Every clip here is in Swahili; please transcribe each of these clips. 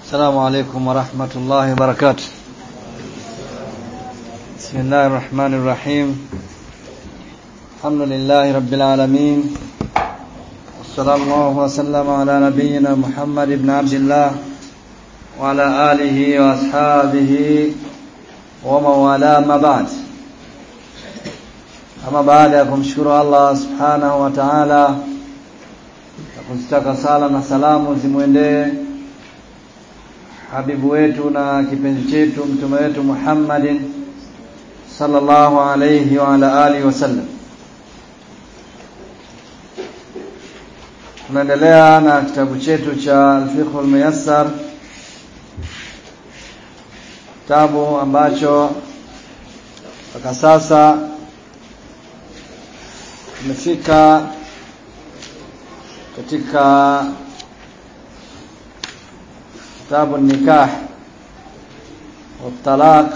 السلام عليكم ورحمة الله وبركاته بسم الله الرحمن الرحيم الحمد لله رب العالمين وصلى الله وسلم على نبينا محمد بن عبد الله وعلى آله وأصحابه ومن والاه ما بعد ama baada ya kumshukuru Allah subhanahu wa ta'ala na kuzitaka sala na salamu zimwendee habibu wetu na kipenzi chetu mtume wetu Muhammadin sallallahu alayhi wa ala alihi wasallam tunaendelea na kitabu chetu cha al-fiqh al-muyassar kitabu ambacho mpaka sasa tumefika katika kitabu nikah wa talaq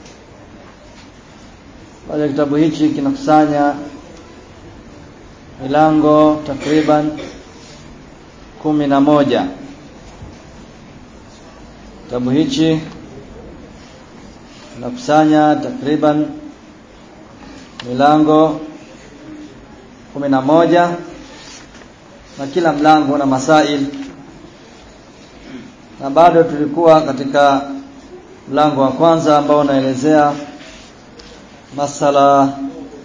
baada kitabu hichi kinakusanya milango takriban kumi na moja kitabu hichi kinakusanya takriban milango kumi na moja na kila mlango una masail na bado tulikuwa katika mlango wa kwanza ambao unaelezea masala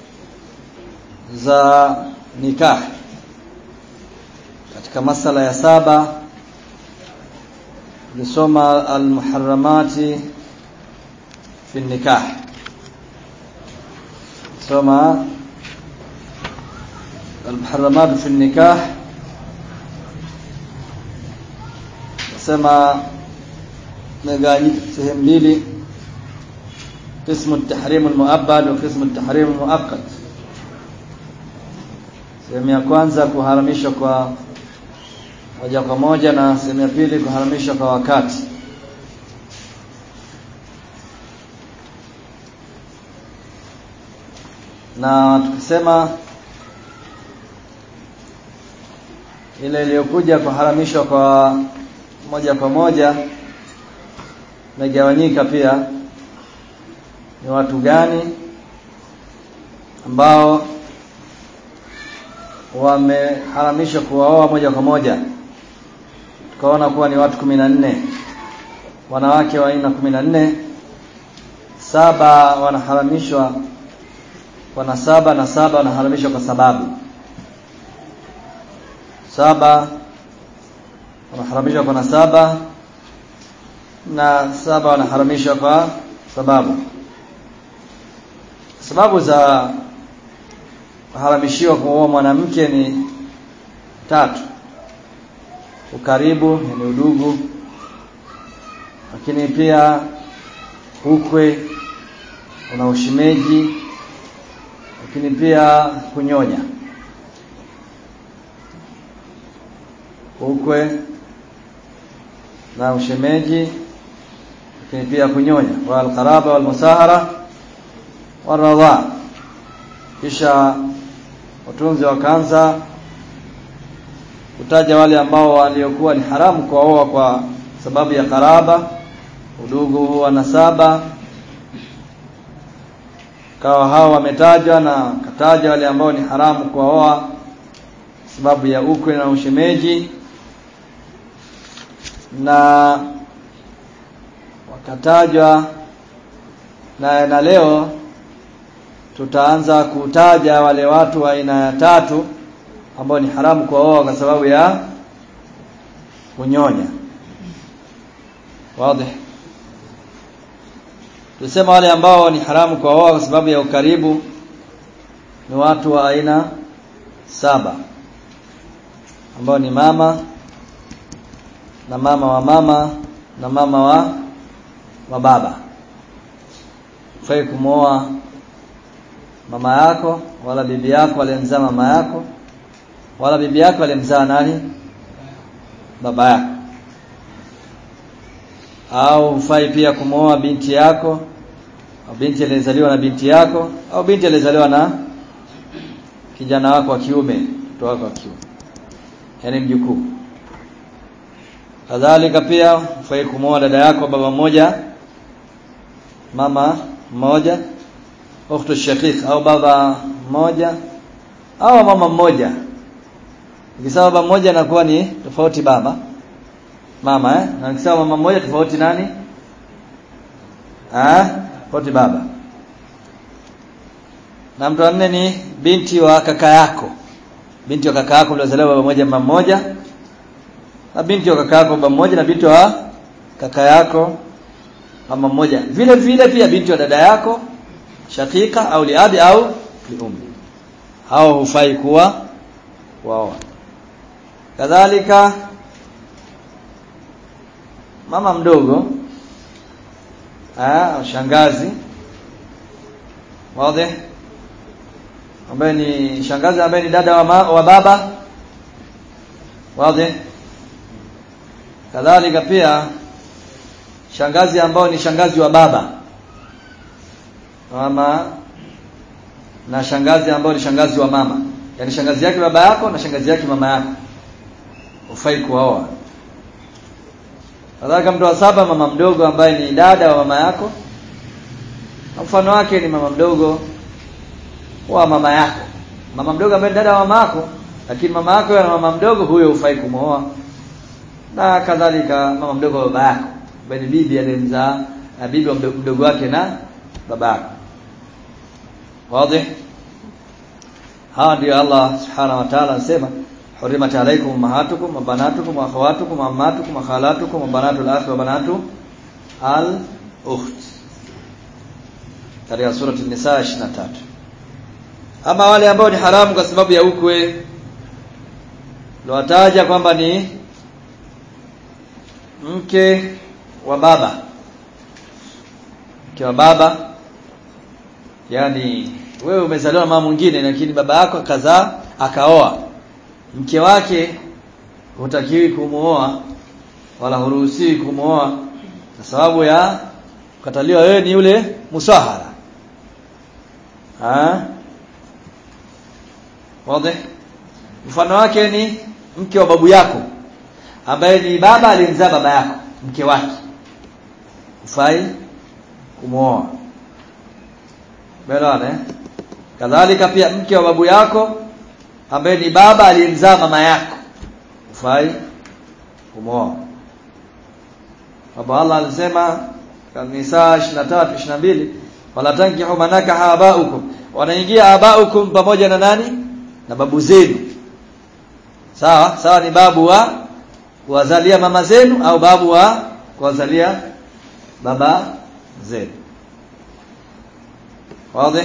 za nikah katika masala ya saba tulisoma almuharramati fi nikah soma المحرمات في النكاح nasema megawanyika sehemu mbili قسم التحريم المؤبد وقسم التحريم المؤقت sehemu ya kwanza kuharamishwa kwa moja kwa moja na sehemu ya pili kuharamishwa kwa wakati na tukisema ile iliyokuja kuharamishwa kwa moja kwa moja imegawanyika pia ni watu gani ambao wameharamishwa kuwaoa moja kwa moja tukaona kuwa ni watu kumi na nne wanawake wa aina kumi na nne saba wanaharamishwa kwa nasaba na saba wanaharamishwa kwa sababu saba wanaharamishwa kwa nasaba na saba wanaharamishwa kwa sababu sababu za kuharamishiwa kuoa mwanamke ni tatu ukaribu yani udugu lakini pia ukwe una ushimeji lakini pia kunyonya ukwe na ushemeji lakini pia kunyonya wa alqaraba wal musahara waradha kisha watunzi wakaanza kutaja wale ambao waliokuwa ni haramu kuoa kwa sababu ya karaba udugu wa nasaba kawa hao wametajwa na kataja wale ambao ni haramu kuoa sababu ya ukwe na ushemeji na wakatajwa na, na leo tutaanza kutaja wale watu wa aina ya tatu ambao ni haramu kuoa kwa sababu ya kunyonya wazi tusema wale ambao ni haramu kuoa kwa sababu ya ukaribu ni watu wa aina saba ambao ni mama na mama wa mama na mama wa wa baba fai kumwoa mama yako wala bibi yako aliyemzaa mama yako wala bibi yako aliyemzaa nani baba yako au hufai pia kumwoa binti yako au binti aliyezaliwa na binti yako au binti aliyezaliwa na kijana wako wa kiume mtoto wako wa kiume yani mjukuu kadhalika pia hufai kumwoa dada yako baba mmoja mama mmoja ukhtu shaqiq au baba mmoja au mama mmoja ikisema baba mmoja inakuwa ni tofauti baba mama eh na ikisema mama mmoja tofauti nani ah tofauti baba na mtu wa nne ni binti wa kaka yako binti wa kaka yako uliozaliwa baba mmoja mama mmoja na binti wa kaka yako baba mmoja na binti wa kaka yako mama mmoja vile vile pia binti wa dada yako shakika au liabi au liummi hao hufai kuwa wao kadhalika mama mdogo ah shangazi wazi ambaye ni shangazi ambaye ni dada wa, ma, wa baba wazi kadhalika pia shangazi ambao ni shangazi wa baba mama na shangazi ambao ni shangazi wa mama yani shangazi yake baba yako na shangazi yake mama yako ufai kuoa kadhalika mtu wa saba mama mdogo ambaye ni dada wa mama yako mfano wake ni mama mdogo wa mama yako mama mdogo ambaye ni dada wa mama yako lakini mama yako na mama mdogo huyo hufai kumooa na kadhalika mama mdogo wa baba yako ambaye ni bibi aliyemzaa na bibi wa mdogo wake na baba yako wazi hawa ndio Allah subhanahu wa ta'ala anasema hurimat alaykum ummahatukum wa banatukum wa akhawatukum wa ammatukum wa khalatukum wa banatul akhi wa banatu al ukht katika sura an-nisa 23 ama wale ambao ni haramu kwa sababu ya ukwe liwataja kwamba ni mke wa baba mke wa baba yani wewe umezaliwa na mama mwingine lakini baba yako akazaa akaoa mke wake hutakiwi kumuoa wala huruhusiwi kumuoa kwa sababu ya kukataliwa wewe ni yule musahara ah wazi mfano wake ni mke wa babu yako ambaye ni baba aliyemzaa baba yako mke wake ufai kumuoa Belewana eh? Kadhalika pia mke wa babu yako ambaye ni baba aliyemzaa mama yako. Ufai kumuoa. Baba Allah alisema kanisa 23 22 wala tankihu manaka habaukum. Wanaingia abaukum pamoja na nani? Na babu zenu. Sawa? Sawa ni babu wa kuwazalia mama zenu au babu wa kuwazalia baba zenu. Wazi?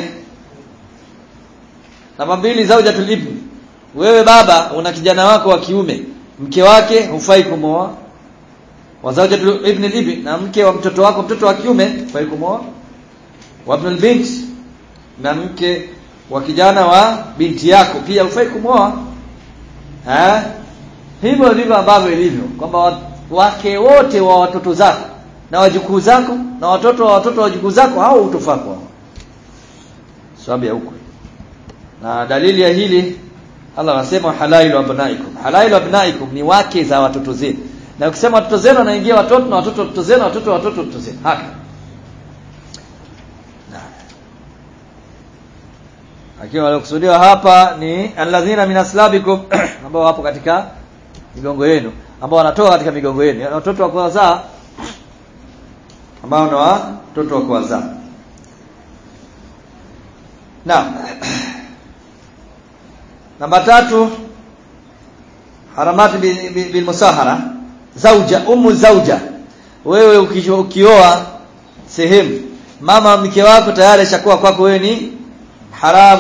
Namba mbili zaujatul ibn. Wewe baba una kijana wako wa kiume, mke wake hufai kumooa. Wa zaujatul ibn ibn na mke wa mtoto wako mtoto wa kiume hufai kumooa. Wa ibn bint na mke wa kijana wa binti yako pia hufai kumooa. Eh? Hivyo ndivyo ambavyo ilivyo kwamba wake wote wa watoto zako na wajukuu zako na watoto wa watoto wa wajukuu zako hao hutofaa kwao sababu ya ukwe na dalili ya hili Allah anasema halailu abnaikum halailu abnaikum ni wake za watoto zenu na ukisema watoto zenu wanaingia watoto na watoto watoto zenu watoto watoto watoto zenu haka akiwa waliokusudiwa hapa ni alladhina minaslabikum ambao wapo katika migongo yenu ambao wanatoka katika migongo yenu watoto wa kuwazaa ambao ni watoto wa kuwazaa Naam. Namba tatu haramati bil, bil, bil musahara zauja umu zauja wewe ukioa sehemu mama mke wako tayari ashakuwa kwako wewe ni haram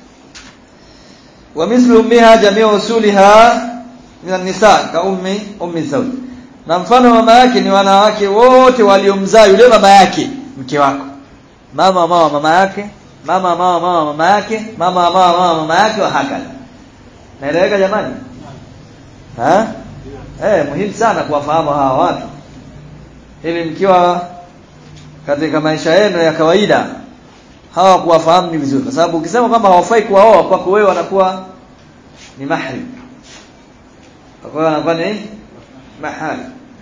wa mislu ummiha jami'u usuliha min nisa ka ummi ummi zawj na mfano mama yake ni wanawake wote waliomzaa yule mama yake mke wako mama mama mama yake mama mama mama mama yake mama mama mama mama yake wa hakala naeleweka jamani ha eh muhimu sana kuwafahamu hawa watu ili mkiwa katika maisha yenu ya kawaida hawa kuwafahamu ni vizuri kwa sababu ukisema kwamba hawafai kuwaoa kwako wewe wanakuwa ni mahrim kwa hiyo wanakuwa ni mahari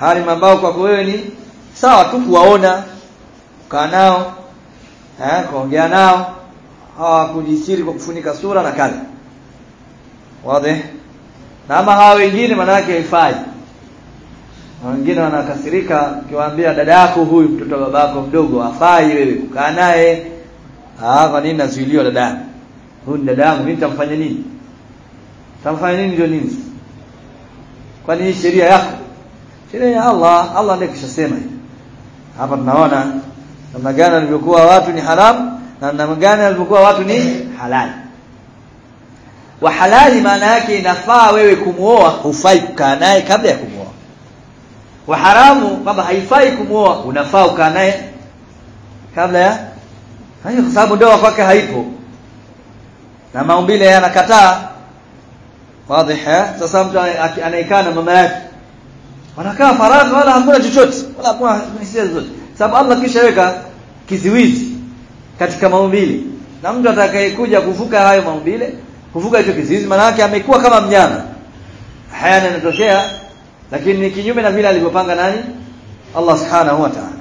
maharim ambao kwako wewe ni sawa tu kuwaona kukaa nao eh kuongea nao hawakujisiri kwa kufunika sura na kadha wazi na ama hawa wengine maana yake haifai wengine wanakasirika ukiwaambia dada yako huyu mtoto wa babako mdogo hafai wewe kukaa naye ah kwa nini nazuiliwa dada yangu huyu ni dada yangu mimi nitamfanya nini tamfanya nini ndio nini kwani hii sheria yako sheria ya Allah Allah ndiye kishasema hivi hapa tunaona namna gani walivyokuwa watu ni haramu na namna gani walivyokuwa watu ni halali wa halali maana yake inafaa wewe kumuoa hufai kukaa naye kabla ya kumuoa wa haramu kwamba haifai kumuoa unafaa ukaa naye kabla ya hayo kwa sababu ndoa kwake haipo na maumbile yanakataa wazi sasa mtu anayekaa na mama yake wanakaa faragha wala hakuna chochote wala hakuna hisia zozote sababu Allah kishaweka kiziwizi katika maumbile na mtu atakayekuja kuvuka hayo maumbile kuvuka hicho kiziwizi maana yake amekuwa kama mnyama haya yanatokea lakini ni kinyume na vile alivyopanga nani Allah subhanahu wa ta'ala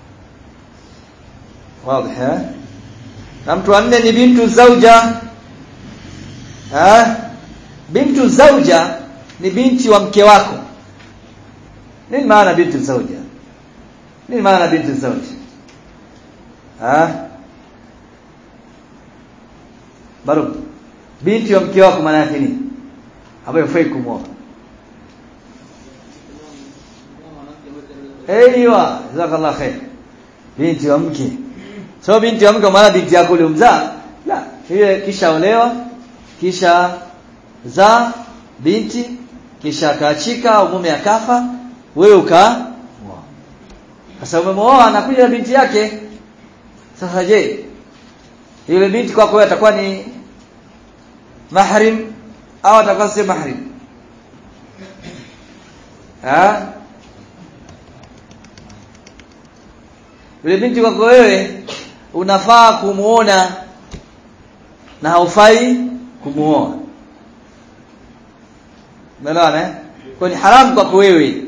wazi na mtu wanne ni bintu zauja ha bintu zauja ni binti wa mke wako nini maana bintu zauja nini maana bintu zauja ha baru binti wa mke wako maana yake nini ambayo fai kumwoa Aiwa, jazakallah khair. Binti wa mke. So binti wa mke maana binti yako uliomzaa? La, yeye kisha olewa, kisha za binti, kisha kaachika au mume akafa, wewe uka Sasa umemwoa anakuja binti yake. Sasa je, yule binti kwako wewe atakuwa ni mahrim au atakuwa si mahrim? Ha? Yule binti kwako wewe unafaa kumuona na haufai kumuoa. Umeelewana eh? Kwa ni haramu kwako wewe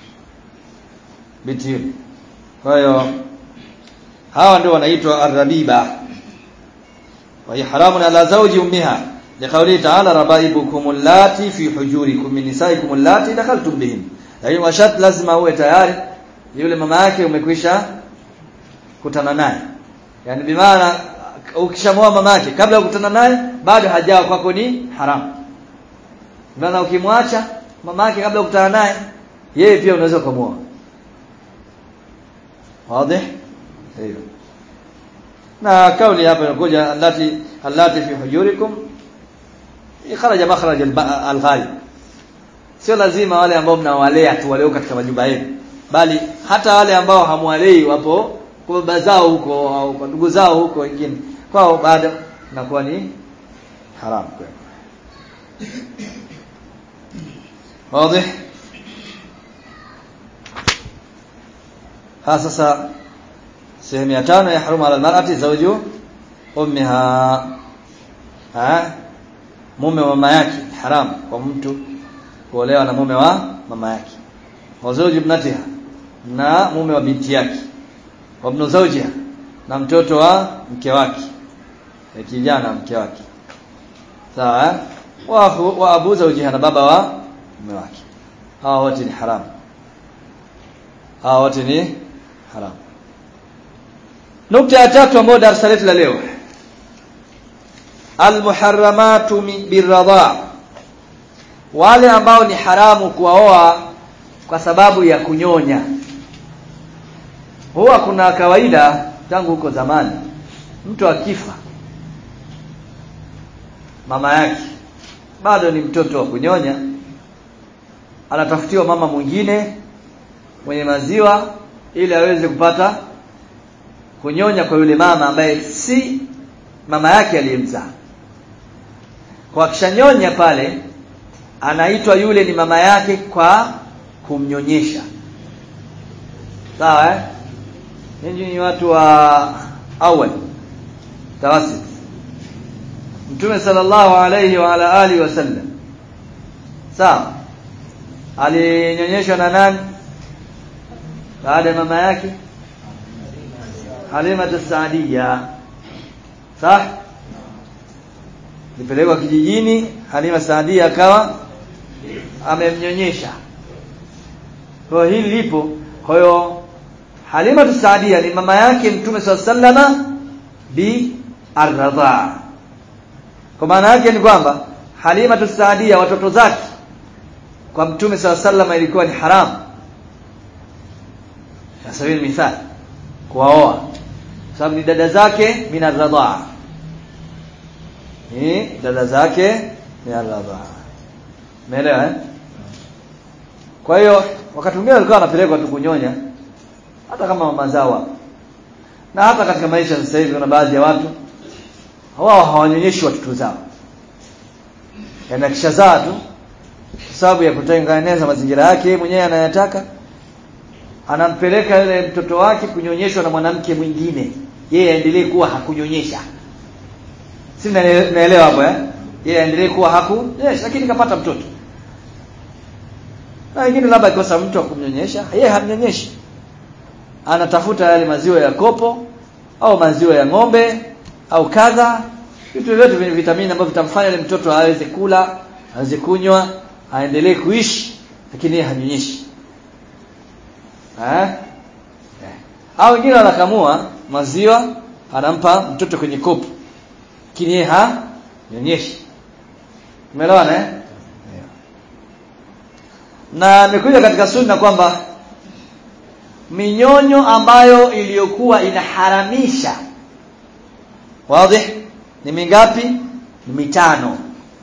binti yule. Kwa hiyo hawa ndio wanaitwa arrabiba. Wa hiya haramun ala zawji ummiha. Liqawli ta'ala rabaibukum allati fi hujurikum min nisaikum allati dakhaltum bihin. Lakini washat lazima uwe tayari yule mama yake umekwisha kutana naye yani bimaana ukishamoa mama yake kabla ya kukutana naye bado hajawa kwako ni haramu bimaana ukimwacha mama yake kabla ya kukutana naye yeye pia unaweza kumuoa wazi hiyo na kauli hapa inakuja allati allati fi hujurikum ikharaja makhraj al-ghalib sio lazima wale ambao mnawalea tu waleo katika majumba yenu bali hata wale ambao hamwalei wapo kwa baba zao huko au kwa ndugu zao huko wengine kwao bado inakuwa ni haram kwao wazi ha sasa sehemu ya tano ya haruma ala almar'ati zawju ummiha ha mume wa mama yake haram kwa mtu kuolewa na mume wa mama yake wa zawju ibnatiha na mume wa binti yake wa ibn zawjiha na mtoto wa mke wake na kijana mke wake sawa wa akhu wa abu zawjiha na baba wa mume wake hawa wote ni haram hawa wote ni haram nukta ya tatu ambayo darasa letu la leo almuharramatu birradha wale ambao ni haramu kuwaoa kwa sababu ya kunyonya huwa kuna kawaida tangu huko zamani mtu akifa mama yake bado ni mtoto wa kunyonya anatafutiwa mama mwingine mwenye maziwa ili aweze kupata kunyonya kwa yule mama ambaye si mama yake aliyemzaa kwa kishanyonya pale anaitwa yule ni mama yake kwa kumnyonyesha sawa eh ninyi ni watu wa awali tawasit Mtume sallallahu alayhi wa ala alihi wasallam sawa alinyonyeshwa na nani baada ya mama yake Halima Saadia sawa nipelekwa kijijini Halima Saadia akawa amemnyonyesha kwa hili lipo kwa hiyo Halima Saadia ni mama yake Mtume sallama bi arradha kwa maana yake ni kwamba Halima Saadia watoto zake kwa Mtume sallama ilikuwa ni haramu na sabili mithali kuwaoa sababu ni dada zake min arradha ni dada zake min arradha umeelewa eh kwa hiyo wakati mwingine alikuwa anapelekwa tu kunyonya hata kama mama zao na hata katika maisha sasa hivi kuna baadhi ya watu wao hawanyonyeshi watoto zao yana kishazaa tu kwa sababu ya kutengeneza mazingira yake mwenyewe anayataka anampeleka yule mtoto wake kunyonyeshwa na mwanamke mwingine yeye aendelee kuwa hakunyonyesha si naelewa hapo eh yeye aendelee kuwa hakunyonyesha lakini kapata mtoto na wengine labda ikosa mtu wa kumnyonyesha yeye hamnyonyeshi anatafuta yale maziwa ya kopo au maziwa ya ng'ombe au kadha vitu vyote vyenye vitamini ambavyo vitamfanya yule mtoto aweze kula aweze kunywa aendelee kuishi lakini yeye hanyonyeshi eh au wengine wanakamua maziwa anampa mtoto kwenye kopo lakini yeye hanyonyeshi umeelewana eh na imekuja katika sunna kwamba minyonyo ambayo iliyokuwa inaharamisha wazi ni mingapi ni mitano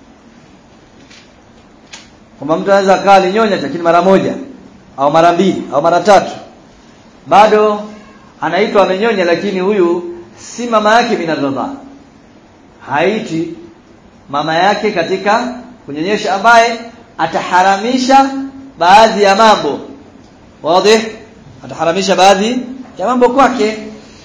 kwamba mtu anaweza akaa alinyonya lakini mara moja au mara mbili au mara tatu bado anaitwa amenyonya lakini huyu si mama yake minadhadha haiti mama yake katika kunyonyesha ambaye ataharamisha baadhi ya mambo wazi ataharamisha baadhi ya mambo kwake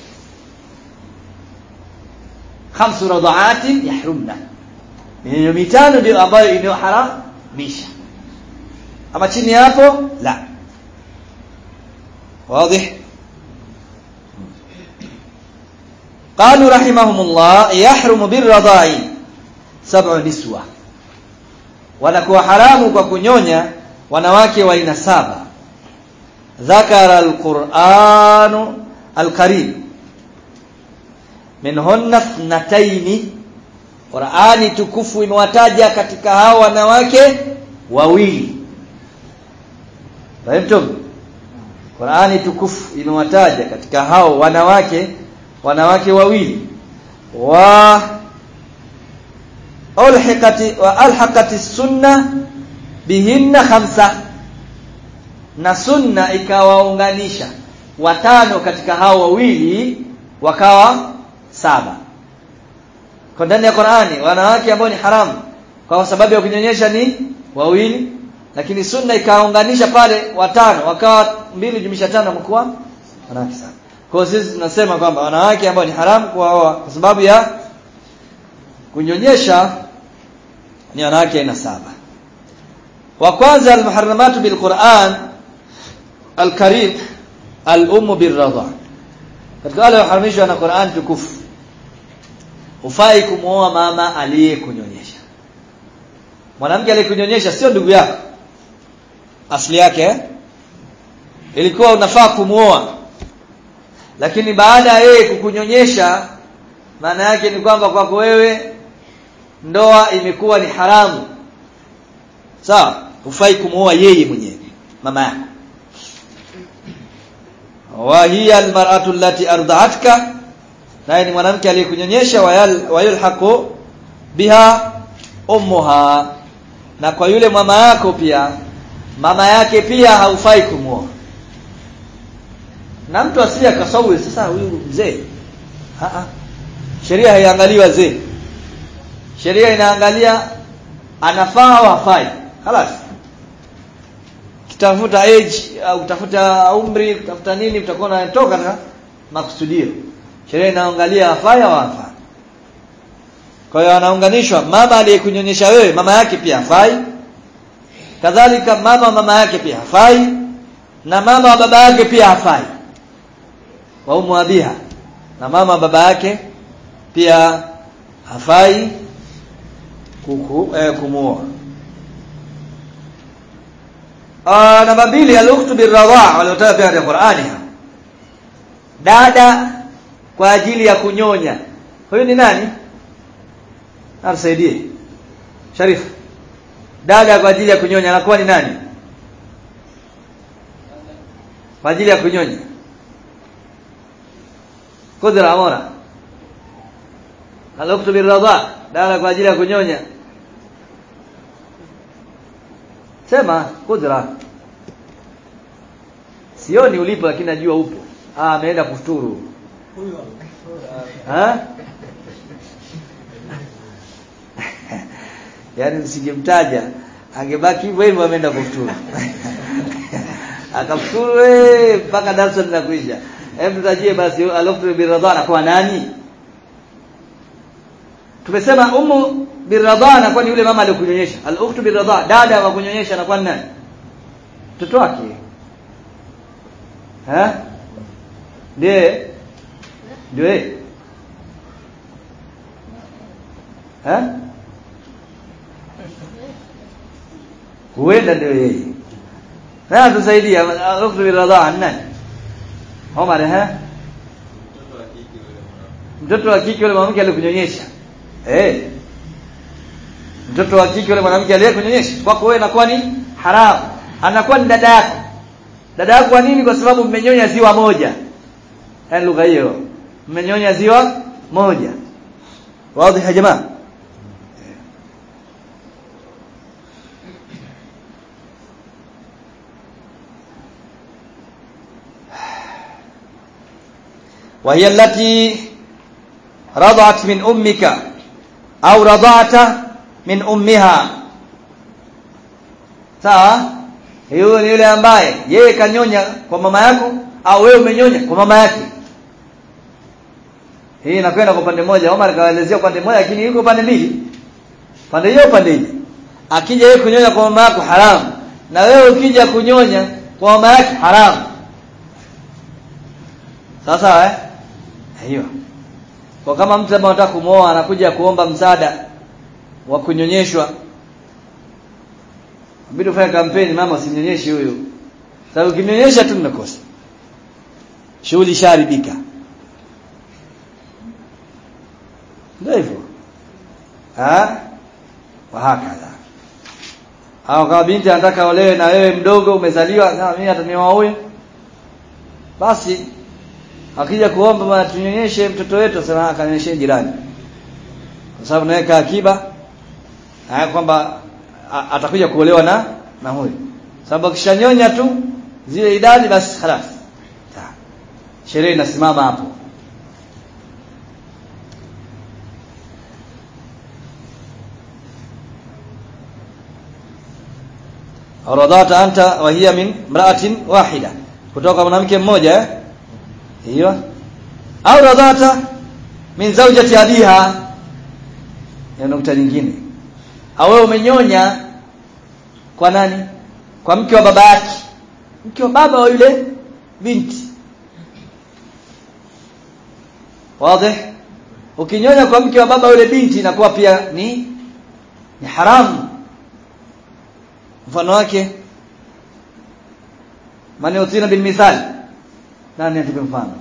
khamsu radhaati yahrumna hiyo mitano ndio ambayo inayoharamisha ama chini hapo la واضح قالوا رحمهم الله يحرم بالرضاع سبع نسوة wanakuwa haramu kwa kunyonya wanawake wa aina saba ذكر القرآن الكريم منهن اثنتين Qur'ani tukufu imewataja katika hao wanawake wawili Fahimtum? Qur'ani tukufu imewataja katika hao wanawake wanawake wawili wa ulhiqati wa alhaqati sunna bihinna khamsa na sunna ikawaunganisha watano katika hao wawili wakawa saba kwa ndani ya Qur'ani wanawake ambao ni haramu kwa sababu ya kunyonyesha ni wawili lakini sunna ikaunganisha pale watano wakawa mbili jumisha tano mkoa wanawake sana kwa hiyo sisi tunasema kwamba wanawake ambao ni haramu kuwaoa kwa sababu ya kunyonyesha ni wanawake aina saba wa kwanza almuharramatu bilquran alkarim al-ummu birradha katika wale waharamishwa na Qur'an tukufu hufai kumuoa mama aliyekunyonyesha mwanamke aliyekunyonyesha sio ndugu yako asili yake eh? ilikuwa unafaa kumuoa lakini baada ya yeye kukunyonyesha maana yake ni kwamba kwako wewe ndoa imekuwa ni haramu sawa hufai kumuoa yeye mwenyewe mama yako wa hiya almar'atu allati arda'atka naye ni mwanamke aliyekunyonyesha wayulhaqu biha ummuha na kwa yule mama yako pia mama yake pia haufai kumuoa na mtu asije akasawi sasa huyu mzee a a sheria haiangalii wazee sheria inaangalia anafaa au hafai خلاص kitafuta age au utafuta umri utafuta nini utakuwa unatoka na makusudio sheria inaangalia hafai au hafai kwa hiyo anaunganishwa mama aliyekunyonyesha wewe mama yake pia hafai kadhalika mama mama yake pia hafai na mama wa baba yake pia hafai wa umu abiha na mama wa baba yake pia hafai kuku eh, kumuoa ah namba mbili al-ukhtu birradha waliotaja pia katika Qur'ani dada kwa ajili ya kunyonya huyu ni nani amsaidie Sharif dada kwa ajili ya kunyonya anakuwa ni nani kwa ajili ya kunyonya kudra amora al-ukhtu birradha dada kwa ajili ya kunyonya sema kudra sioni ulipo lakini najua upo ah ameenda kufuturu ha yaani msingemtaja angebaki hivyo hivyo ameenda kufuturu akafuturu mpaka darasa linakuisha hebu tutajie basi aloftu biradhana kwa nani tumesema umu biradhana kwani yule mama aliyokunyonyesha al-ukhtu biradha dada wa kunyonyesha anakuwa ni nani mtoto wake eh ndiye ndio yeye eh huenda ndio yeye na tusaidia al-ukhtu biradha nani Omar eh mtoto wa kike yule mwanamke aliyekunyonyesha eh mtoto wa kike yule mwanamke aliyekunyonyesha kwako wewe inakuwa ni haramu anakuwa ni dada yako dada yako kwa nini kwa sababu mmenyonya ziwa moja yani lugha hiyo mmenyonya ziwa moja wazi ya jamaa وهي التي رضعت من أمك أو رضعت من أمها sawa hiyo ni yule ambaye yeye kanyonya kwa mama yako au wewe umenyonya kwa mama yake hii inakwenda kwa upande mmoja Omar kaelezea upande mmoja lakini yuko upande mbili pande hiyo upande ile akija yeye kunyonya kwa mama yako haramu na wewe ukija kunyonya kwa mama yake haramu sasa eh hiyo kwa kama mtu ambaye anataka kumwoa anakuja kuomba msaada wa kunyonyeshwa Mbidi ufanye kampeni mama usimnyonyeshe huyu. Sababu ukimnyonyesha tu mnakosa. Shughuli sharibika. Ndio hivyo. Ah? Wa hakadha. Au kama binti anataka olewe na wewe mdogo umezaliwa na mimi atanioa huyu. Basi akija kuomba bwana tunyonyeshe mtoto wetu sema akanyonyeshe jirani. Kwa sababu naweka akiba haya kwamba atakuja kuolewa na na huyu sababu akishanyonya tu zile idadi basi خلاص sherehe inasimama hapo radhata anta wa hiya min imra'atin wahida kutoka mwanamke mmoja hiyo au radhata min zawjati abiha ya nukta nyingine au wewe umenyonya kwa nani kwa mke wa baba yake mke wa baba wa yule binti wazi ukinyonya kwa mke wa baba yule binti inakuwa pia ni ni haramu mfano wake mani utina bil mithal nani atupe mfano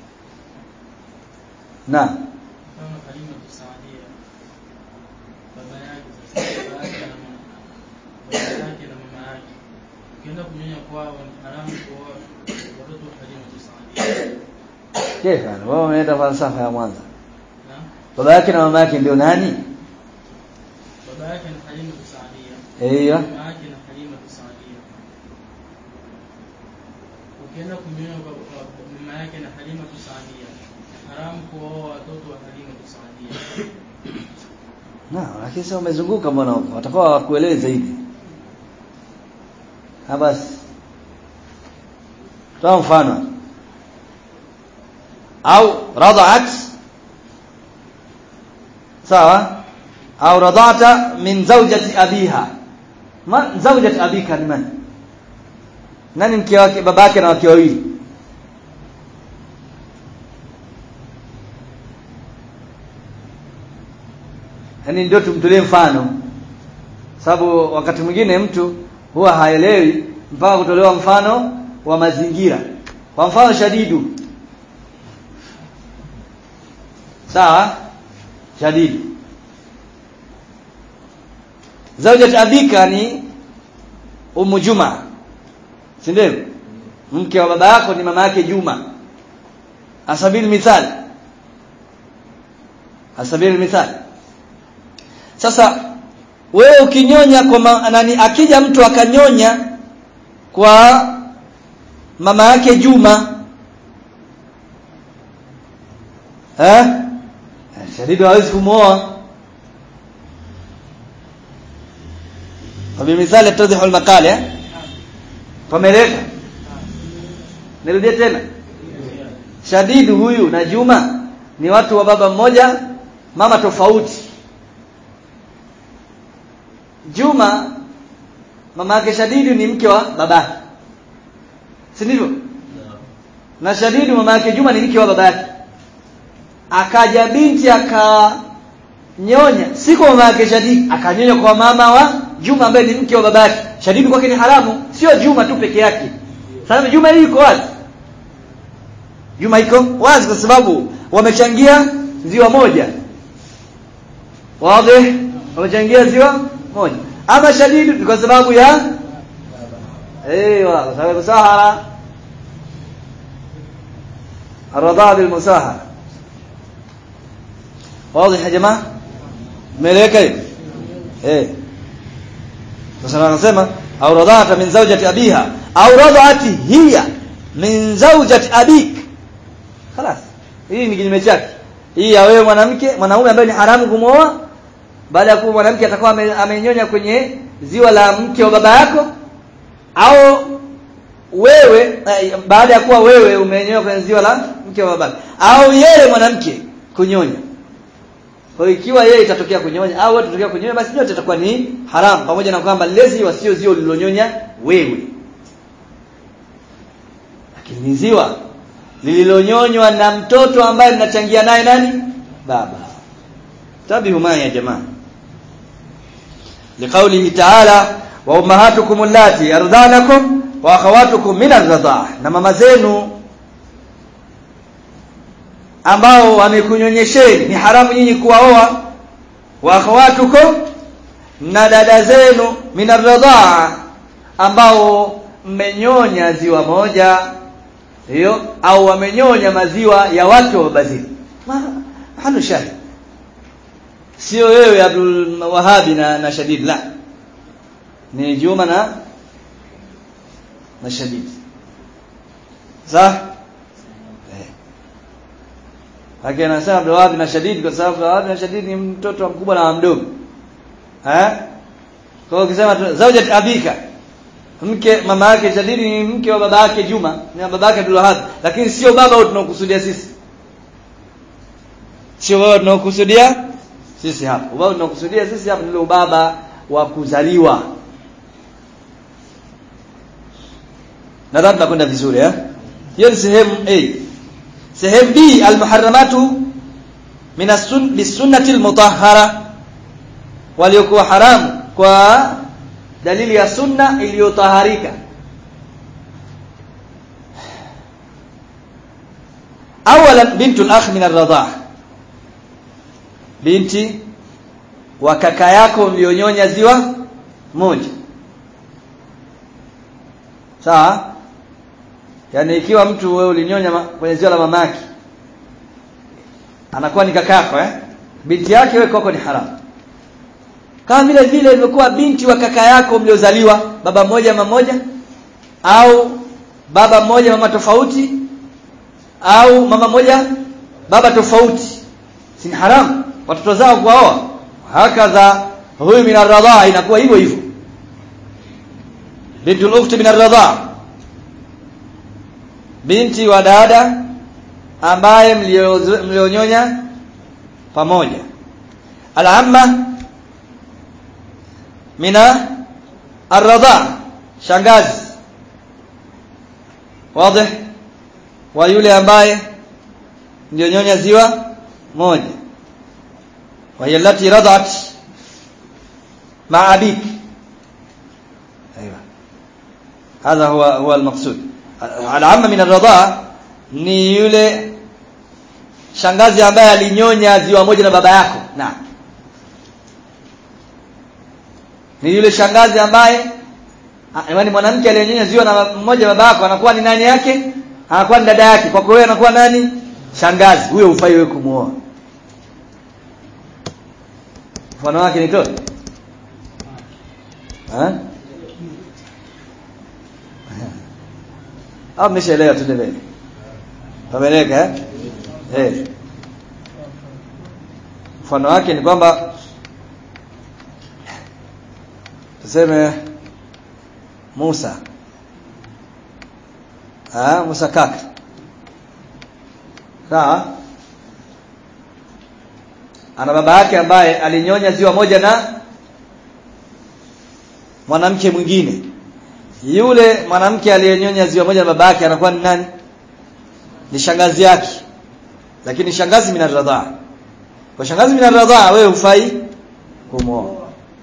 na kama kalima tusaidia baba yake sasa baba yake na mama baba yake na mama yake ukienda kunyonya kwao ni haramu kwa watoto wa kalima tusaidia Kefa, wao wameleta falsafa ya Mwanza. na Baba yake na mama yake ndio nani? baba yake na kalima tusaidia Hiyo. mama yake na kalima tusaidia ukienda kunyonya kwa kwa mama yake na kalima tusaidia haramu kuoa watoto wa kalima tusaidia Na, lakini sasa umezunguka mbona huko? Watakuwa wakueleze zaidi. Ha basi. Toa mfano. Au rada'at sawa? Au rada'ata min zawjati abiha. Ma zawjati abika ni man? nani mke wake babake na wake wawili yaani ndio tumtolee mfano sababu wakati mwingine mtu huwa haelewi mpaka kutolewa mfano wa mazingira kwa mfano shadidu sawa shadidu zaujat abika ni umu juma si ndio mke wa baba yako ni mama yake juma asabili mithali asabili mithali sasa wewe ukinyonya kwa ma, nani akija mtu akanyonya kwa mama yake Juma eh shadidu hawezi kumwoa وبمثال يتضح المقال eh pameleka nirudie tena shadidu huyu na Juma ni watu wa baba mmoja mama tofauti Juma mama yake Shadidu ni mke wa babake. Si ndivyo? Na Shadidu mama yake Juma ni mke wa babake. Akaja binti akanyonya, si kwa mama yake Shadidu, akanyonya kwa mama wa Juma ambaye ni mke wa babake. Shadidu kwake ni haramu, sio Juma tu peke yake. Sasa Juma hii iko wazi. Juma iko wazi kwa sababu wamechangia ziwa moja. Wazi? Wamechangia ziwa moja ama shadidu ni kwa sababu ya ايوه kwa sababu musahara الرضاعه بالمساهره واضح يا جماعه ملeka hiyo eh sasa anasema au radhata min zawjati abiha au radhati hiya min zawjati abik خلاص hii ni kinyume chake hii ya wewe mwanamke mwanaume ambaye ni haramu kumwoa baada ya kuwa mwanamke atakuwa amenyonya kwenye ziwa la mke wa baba yako au wewe baada ya kuwa wewe umenyonya kwenye ziwa la mke wa baba au yeye mwanamke kunyonya kwa ikiwa yeye itatokea kunyonya au wewe itatokea kunyonya basi yote itakuwa ni haram pamoja na kwamba lile ziwa sio ziwa lililonyonya wewe lakini ni ziwa lililonyonywa na mtoto ambaye mnachangia naye nani baba tabihu ma ya jamaa لقوله تعالى وامهاتكم اللاتي ارضعنكم واخواتكم من الرضاعه na mama zenu ambao wamekunyonyesheni ni haramu nyinyi kuwaoa wa akhawatukum na dada zenu min arradhaa ambao mmenyonya ziwa moja hiyo au wamenyonya maziwa ya watu wa baba zenu hanu shahid sio wewe Abdul Wahabi na, na Shadid la ni Juma na na Shadid sawa eh lakini anasema Abdul Wahabi na Shadid kwa sababu Abdul Wahabi na Shadid ni mtoto mkubwa na mdogo eh kwa hiyo ukisema zawjat abika mke mama yake Shadid ni mke wa baba yake Juma ni baba yake Abdul Wahab lakini sio baba tunaokusudia sisi sio baba tunaokusudia sisi hapa ubaba tunakusudia sisi hapa ndio ubaba wa kuzaliwa nadhani tunakwenda vizuri eh hiyo ni sehemu A sehemu B almuharramatu min as-sun bisunnati almutahhara waliokuwa haramu kwa dalili ya sunna iliyotaharika awalan bintul akh min ar-radha binti wa kaka yako mlionyonya ziwa moja sawa yani ikiwa mtu wewe ulinyonya kwenye ziwa la mamaki anakuwa ni kakako eh binti yake wewe kwako ni haramu kama vile vile ilivyokuwa binti wa kaka yako mliozaliwa baba mmoja mama moja au baba mmoja mama tofauti au mama moja baba tofauti si haramu watoto zao kuwaoa hakadha huyu min ar inakuwa hivyo hivyo bintul ukhti min ar binti wa dada ambaye mlionyonya pamoja al-amma mina ar shangazi wazi wa yule ambaye ndio nyonya ziwa moja wa hiya allati radat ma'a abik ايوه هذا هو هو المقصود العامه من الرضاعه ni yule shangazi ambaye alinyonya ziwa moja na baba yako naam ni yule shangazi ambaye yaani mwanamke aliyenyonya ziwa na mmoja baba yako anakuwa ni nani yake anakuwa ni dada yake kwako wewe anakuwa nani shangazi huyo ufai wewe kumuoa mfano wake ni toe eh au mmeshaelewa tuendelee pameleka eh eh mfano wake ni kwamba tuseme Musa ah Musa kaka sawa ana baba yake ambaye alinyonya ziwa moja na mwanamke mwingine yule mwanamke aliyenyonya ziwa moja na baba yake anakuwa ni nani ni shangazi yake lakini shangazi minaradhaa kwa shangazi minaradhaa wewe ufai kumwoa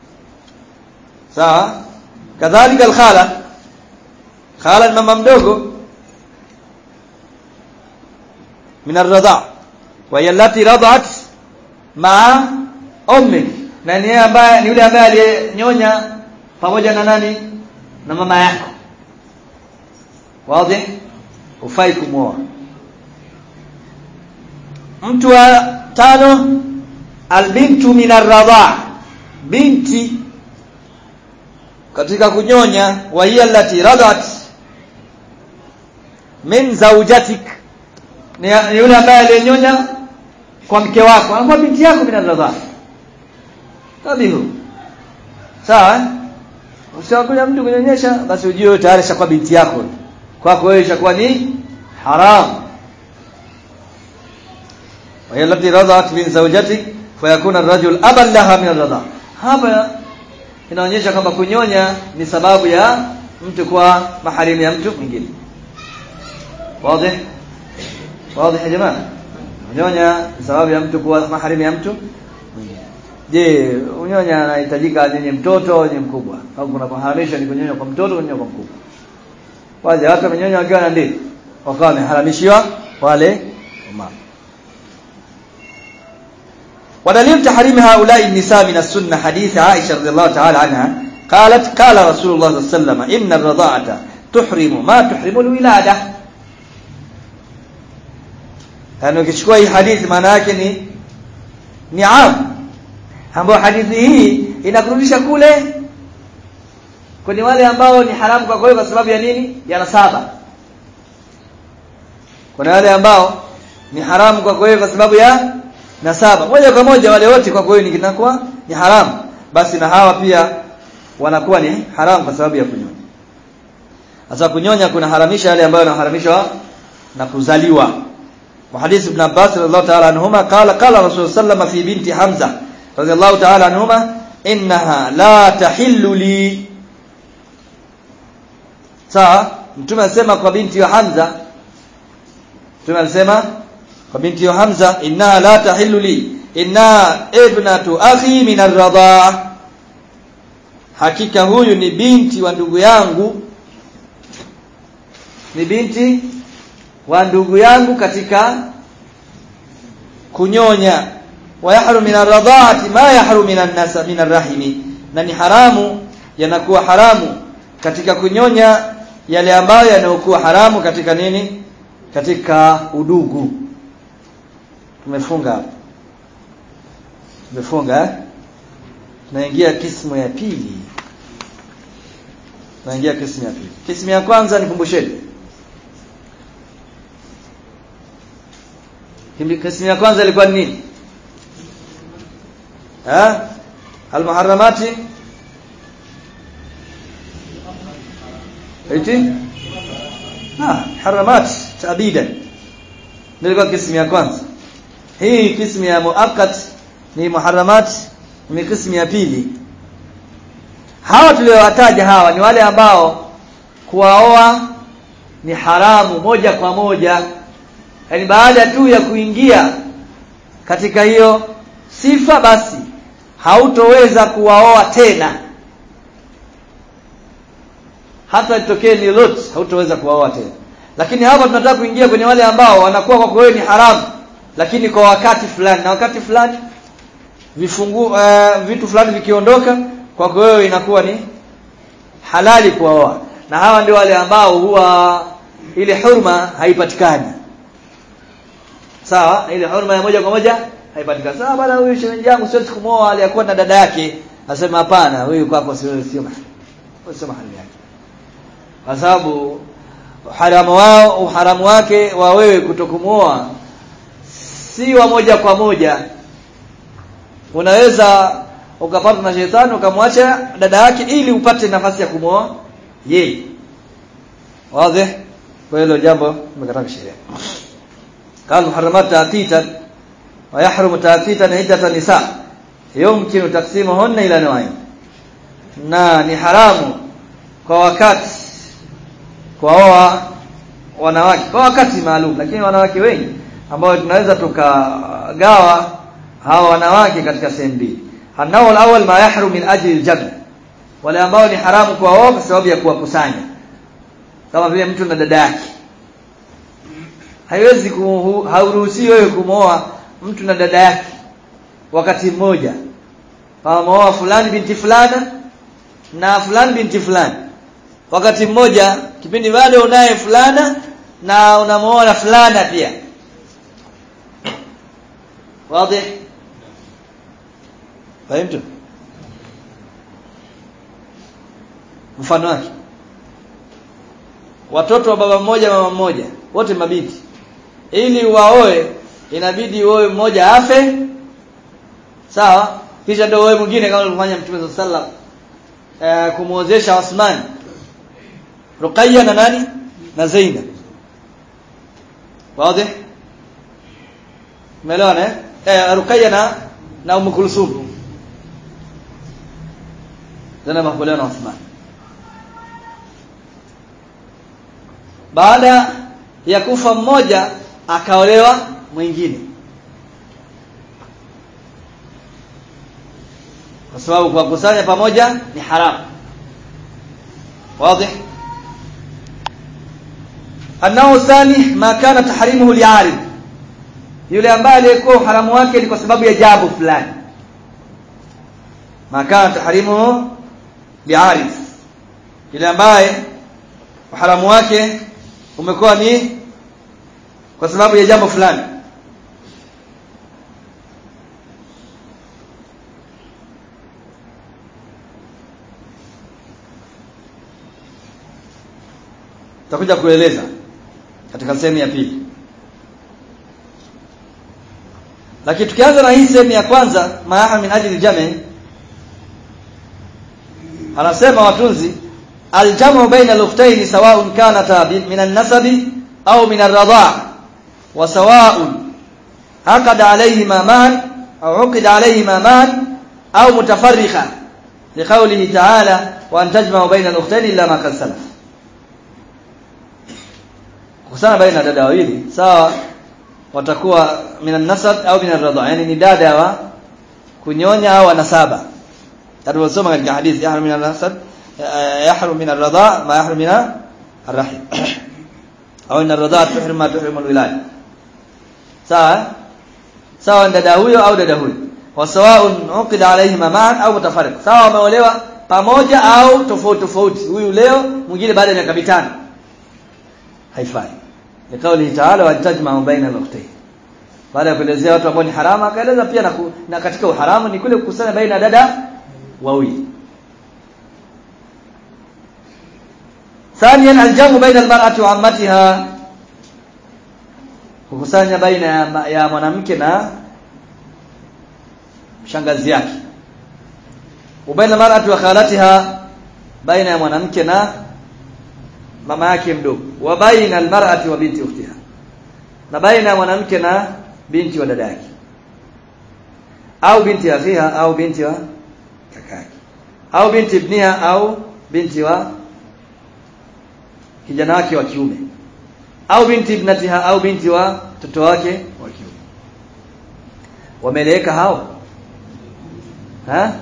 sawa kadhalika alkhala khala ni mama mdogo minaradhaa wa yallati radat ma ummi na ni ambaye ni yule ambaye aliyenyonya pamoja na nani na mama yako wazi ufai kumwoa mtu wa tano albintu min arradha binti katika kunyonya wa hiya allati radat min zawjatik ni yule ambaye aliyenyonya kwa mke wako anakuwa binti yako min arradha tabihu sawa usiwakuja mtu kunyonyesha basi ujue tayari shakuwa binti yako kwako wewe ishakuwa ni haram وهي التي رضعت من زوجتك فيكون الرجل ابا لها من الرضاع hapa inaonyesha kwamba kunyonya ni sababu ya mtu kuwa maharimu ya mtu mwingine wazi wazi ya jamaa kunyonya ni sababu ya mtu kuwa maharimu ya mtu mwingine je unyonya anahitajika nyenye mtoto au nyenye mkubwa au kuna kuharamisha ni kunyonya kwa mtoto kunyonya kwa mkubwa wazi watu wamenyonya wakiwa na ndizi wakawa wameharamishiwa wale mama ودليل تحريم هؤلاء النساء من السنة حديث عائشة رضي الله تعالى عنها قالت قال رسول الله صلى الله عليه وسلم إن الرضاعة تحرم ما تحرم الولادة يعني ukichukua hii hadithi maana yake ni ni am ambayo hadithi hii inakurudisha kule kwenye wale ambao ni haramu kwa kwa sababu ya nini ya nasaba kuna wale ambao ni haramu kwa kwa sababu ya na saba moja kwa moja wale wote kwa kweli kinakuwa ni haramu basi na hawa pia wanakuwa ni haramu kwa sababu ya kunyonya sasa kunyonya kuna haramisha yale ambayo yanaharamishwa na kuzaliwa wa hadith ibn Abbas radhiallahu ta'ala anhuma qala qala rasul sallallahu fi binti Hamza radhiallahu ta'ala anhuma innaha la tahillu li sawa mtume anasema kwa binti wa Hamza mtume anasema kwa binti ya Hamza inna la tahillu li inna ibnatu akhi min ar hakika huyu ni binti wa ndugu yangu ni binti wa ndugu yangu katika kunyonya wa yahrum min ar ma yahrum min an-nasab min ar-rahimi na ni haramu yanakuwa haramu katika kunyonya yale ambayo yanayokuwa haramu katika nini katika udugu tumefunga hapo tumefunga eh tunaingia kismu ya pili tunaingia kismu ya pili kismu ya kwanza nikumbusheni kismu ya kwanza ilikuwa ni nini eh almuharramati eti ah haramat tabidan nilikuwa kismu ya kwanza hii kismu ya muakkad ni muharramat ni kismu ya pili hawa tuliowataja hawa ni wale ambao kuwaoa ni haramu moja kwa moja yaani baada tu ya kuingia katika hiyo sifa basi hautoweza kuwaoa tena hata itokee ni lot hautoweza kuwaoa tena lakini hapa tunataka kuingia kwenye wale ambao wanakuwa kwa kweli ni haramu lakini kwa wakati fulani na wakati fulani vifungu uh, vitu fulani vikiondoka kwa wewe inakuwa ni halali kuwaoa na hawa ndio wale ambao huwa ile hurma haipatikani sawa ile hurma ya moja kwa moja haipatikani sawa bwana huyu shemeji yangu siwezi kumwoa aliyakuwa na dada yake asema hapana huyu kwako sio sio mahali sio mahali yake kwa sababu haramu wao uharamu wake wa wewe kutokumuoa si wa moja kwa moja unaweza ukapata na shetani ukamwacha dada yake ili upate nafasi ya kumwoa yeye wazi kwa hilo jambo limekataa sheria قال محرمات تأتيتا ويحرم تأتيتا عدة نساء يمكن تقسيمهن إلى نوعين na ni haramu kwa wakati kuwaoa wanawake kwa wakati maalum lakini wanawake wengi ambao tunaweza tukagawa hawa wanawake katika sehemu mbili anao alawal ma yahrum min ajli aljam wale ambao ni haramu kuwaoa kwa sababu ya kuwakusanya kama vile mtu na dada yake haiwezi hauruhusi wewe kumooa mtu na dada yake wakati mmoja kama mooa fulani binti fulana na fulani binti fulani wakati mmoja kipindi bado unaye fulana na unamuoa fulana pia wazi fahimtu mfano wake watoto wa baba mmoja mama mmoja wote mabinti ili waoe inabidi uoe mmoja afe sawa kisha ndio uoe mwingine kama alivyofanya mtume sallallahu alaihi kumuozesha Osman Ruqayya na nani na Zainab wazi umeelewana eh eh Ruqayya na na Umm Kulsum Zainab hakuolewa na Uthman baada ya kufa mmoja akaolewa mwingine kwa sababu kuwakusanya pamoja ni haramu wazi النوع الثاني ما كان تحريمه لعارض yule ambaye aliyekuwa uharamu wake ni kwa sababu ya jambo fulani ma kana tahrimuhu li'arif yule ambaye uharamu wake umekuwa ni kwa sababu ya jambo fulani tutakuja kueleza katika sehemu ya pili lakini tukianza na hii sehemu ya kwanza maaha min ajli jami anasema watunzi aljamu baina al-ukhtayn sawa'un kanata min an-nasabi au min ar-radha' wa sawa'un aqada alayhima man au uqida alayhima man au mutafarriqa liqawlihi ta'ala wa an tajma'u baina al-ukhtayn illa ma qad salaf kusana baina dada wawili sawa watakuwa minan nasab au minan radha yani ni dada wa kunyonya au nasaba tulivyosoma katika hadithi yahrum minan nasab yahrum minan radha ma yahrum minan arrahim au minan radha tuhrim ma tuhrim alwilaya sawa sawa dada huyo au dada huyo wasawaun uqida alayhima ma'an au mutafarriq sawa wameolewa pamoja au tofauti tofauti huyu leo mwingine baada ya miaka mitano haifai لقوله تعالى وتجمع بين الاختين baada ya kuelezea watu ambao ni haramu akaeleza pia na, ku, na katika uharamu ni kule kukusanya baina dada wawili ثانيا الجمع بين المرأة وعمتها kukusanya baina ya, ya mwanamke na shangazi yake ubaina mar'ati wa khalatiha baina ya mwanamke na mama yake mdogo wa baina almar'ati wa binti ukhtiha na baina ya mwanamke na binti wa dada yake au binti akhiha au binti wa kaka yake au binti ibniha au binti wa kijana wake wa kiume au binti ibnatiha au binti wa mtoto wake wa kiume wameleweka hao ha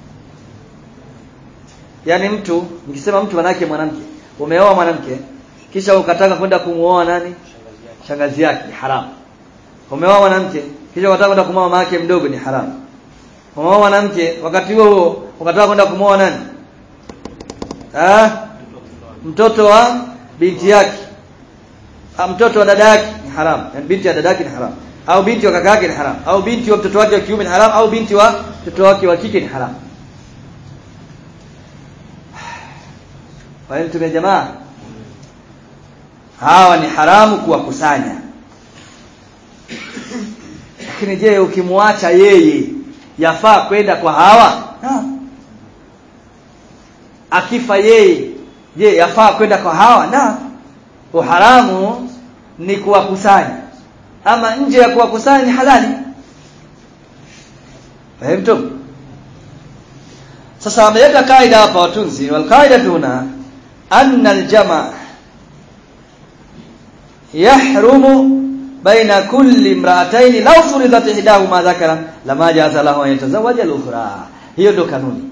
yani mtu nikisema mtu manake mwanamke umeoa mwanamke kisha ukataka kwenda kumuoa nani shangazi yake ni haramu umeoa mwanamke kisha ukataka kwenda kumuoa mama yake mdogo ni haramu umeoa mwanamke wakati huo huo ukataka kwenda kumuoa nani ah mtoto wa binti yake ah, mtoto wa dada yake ni haramu yani binti ya dada yake ni haramu au binti wa kaka yake ni haramu au binti wa mtoto wake wa kiume ni haramu au binti wa mtoto wake wa kike ni haramu Fahimu tume jamaa hawa ni haramu kuwakusanya lakini je ukimwacha yeye yafaa kwenda kwa hawa ha. akifa yeye je yafaa kwenda kwa hawa na uharamu ni kuwakusanya ama nje ya kuwakusanya ni halali fahimu sasa ameweka kaida hapa watunzi wal kaida tuna anna aljamaa yahrumu baina kulli imra'atayn law furidat ihdahuma dhakara lama jaza lahu an yatazawaja al-ukhra hiyo ndio kanuni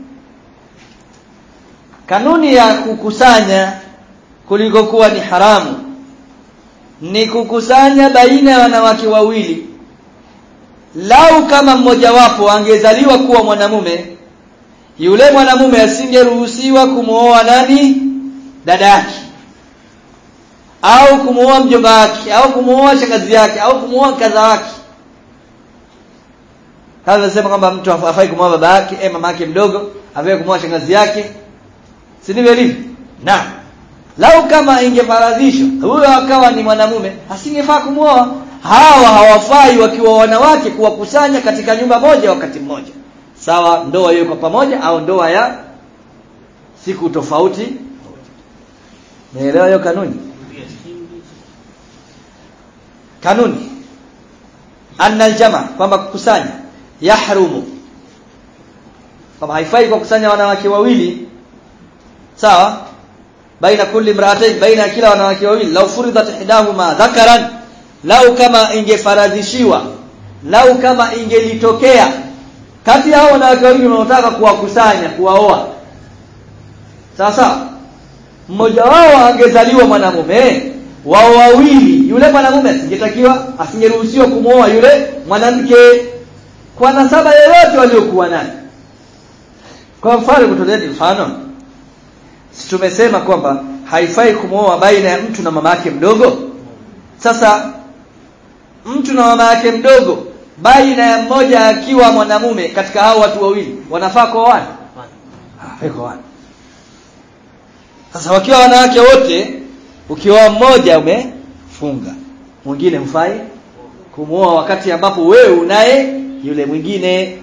kanuni ya kukusanya kuliko kuwa ni haramu ni kukusanya baina ya wanawake wawili lau kama mmojawapo angezaliwa kuwa mwanamume yule mwanamume asingeruhusiwa kumooa nani dada yake au kumuoa mjomba wake au kumuoa shangazi yake au kumuoa kadha wake kama nasema kwamba mtu afai kumuoa baba yake eh mama yake mdogo afai kumuoa shangazi yake si ndivyo ilivyo na lau kama ingefaradhishwa huyo akawa ni mwanamume asingefaa kumuoa hawa hawafai wakiwa wanawake kuwakusanya katika nyumba moja wakati mmoja sawa ndoa hiyo kwa pamoja au ndoa ya siku tofauti naelewa hiyo kanuni kanuni anna aljama kwamba kukusanya yahrumu kwamba haifai kwa kusanya wanawake wawili sawa baina kulli imra'atayn baina kila wanawake wawili law furidat ihdahuma dhakaran lau kama ingefaradhishiwa lau kama ingelitokea kati ya hao wanawake wawili wanaotaka kuwakusanya kuwaoa sawa sawa mmoja wao angezaliwa mwanamume wao wawili yule mwanamume asingetakiwa asingeruhusiwa kumwoa yule mwanamke kwa nasaba yoyote waliokuwa nayo kwa mfano kutolea mfano si tumesema kwamba haifai kumwoa baina ya mtu na mama yake mdogo sasa mtu na mama yake mdogo baina ya mmoja akiwa mwanamume katika hao watu wawili wanafaa kuoana hafai kuoana sasa wakiwa wanawake wote ukiwa mmoja umefunga mwingine mfai kumuoa wakati ambapo wewe unaye yule mwingine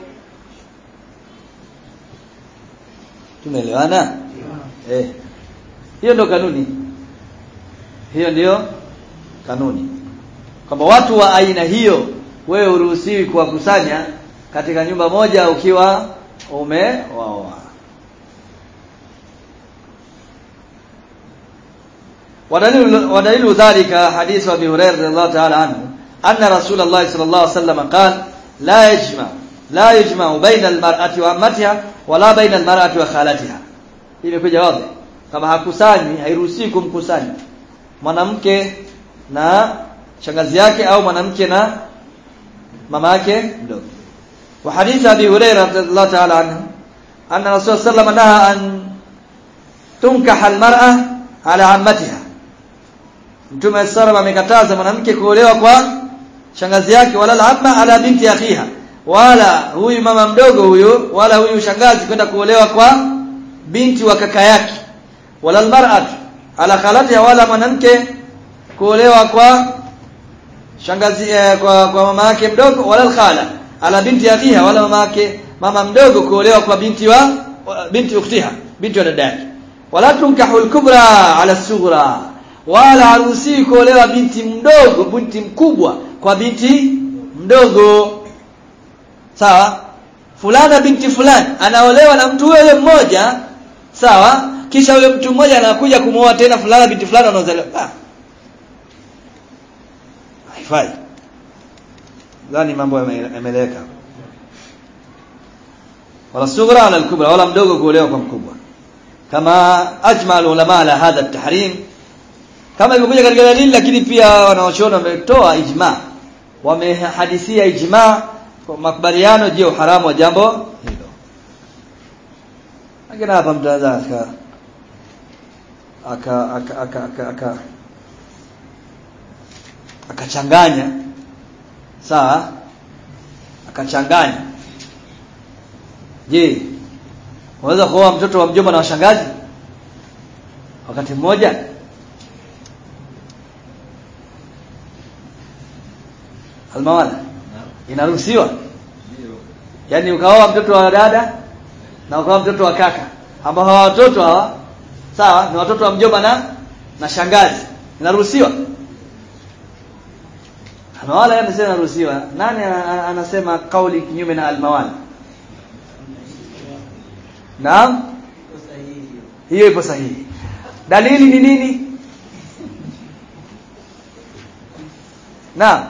tumeelewana eh hiyo ndio kanuni hiyo ndio kanuni kwamba watu wa aina hiyo wewe uruhusiwi kuwakusanya katika nyumba moja ukiwa umewaoa ودليل ودليل ذلك حديث ابي هريره رضي الله تعالى عنه ان رسول الله صلى الله عليه وسلم قال لا يجمع لا يجمع بين المرأة وعمتها ولا بين المرأة وخالتها imekuja wazi kama hakusanyi hairuhusiwi kumkusanya mwanamke na shangazi yake au mwanamke na mama yake mdogo wa hadith abi hurairah radhiallahu ta'ala anhu anna rasul sallallahu alayhi wasallam naha an tunkaha almar'a ala ammatiha Mtume sallam amekataza mwanamke kuolewa kwa shangazi yake wala al-amma ala binti akhiha wala huyu mama mdogo huyu wala huyu shangazi kwenda kuolewa kwa binti wa kaka yake wala al-mar'atu ala khalatiha wala mwanamke kuolewa kwa shangazi eh, kwa, kwa mama yake mdogo wala al-khala ala binti akhiha wala mama yake mama mdogo kuolewa kwa binti wa binti ukhtiha binti wa dada yake wala tunkahu al-kubra ala sughra wala haruhusiwi kuolewa binti mdogo binti mkubwa kwa binti mdogo sawa fulana binti fulani anaolewa na mtu huyo mmoja sawa kisha huyo mtu mmoja anakuja kumuoa tena fulana binti fulani anaozaliwa ah haifai dhani mambo yameeleweka wala sughra ala al-kubra wala mdogo kuolewa kwa mkubwa kama ajma ulama ala hadha at-tahrim kama imekuja katika dalili lakini pia wanaochona wametoa ijma wamehadithia ijma kwa makubaliano je uharamu wa jambo hilo lakini hapa mtaanza aka aka aka aka aka aka akachanganya sawa akachanganya je unaweza kuoa mtoto wa mjomba na washangazi wakati mmoja almawala inaruhusiwa yaani ukaoa mtoto wa dada na ukaoa mtoto wa kaka ambao hawa watoto hawa sawa ni watoto wa mjomba na na shangazi inaruhusiwa almawala yeye anasema inaruhusiwa nani anasema kauli kinyume na almawala Naam? Hiyo ipo sahihi. Dalili ni nini? Naam.